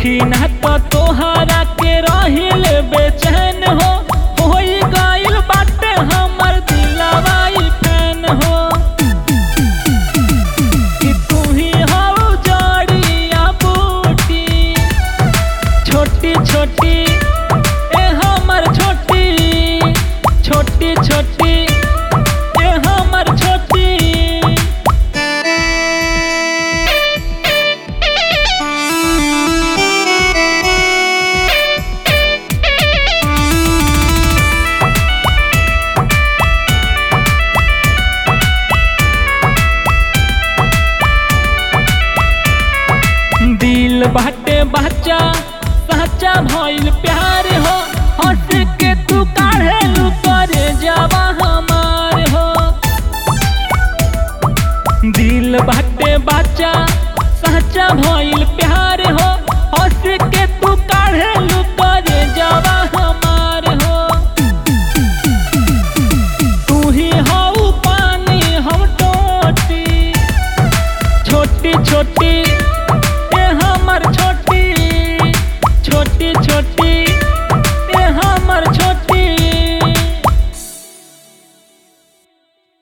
देखी ना तो तोहरा के रहिल बेचैन हो होई गइल बाटे हमर दिलवाई फैन हो कि तू ही हो जड़िया बूटी छोटी छोटी ए हमर छोटी छोटी छोटी ए हमर छोटी दिल बाटे बच्चा सच्चा भइल प्यार हो हंस के तू काढ़े लू करे जावा हमार हो दिल बाटे बच्चा सच्चा भइल प्यार हो हंस के तू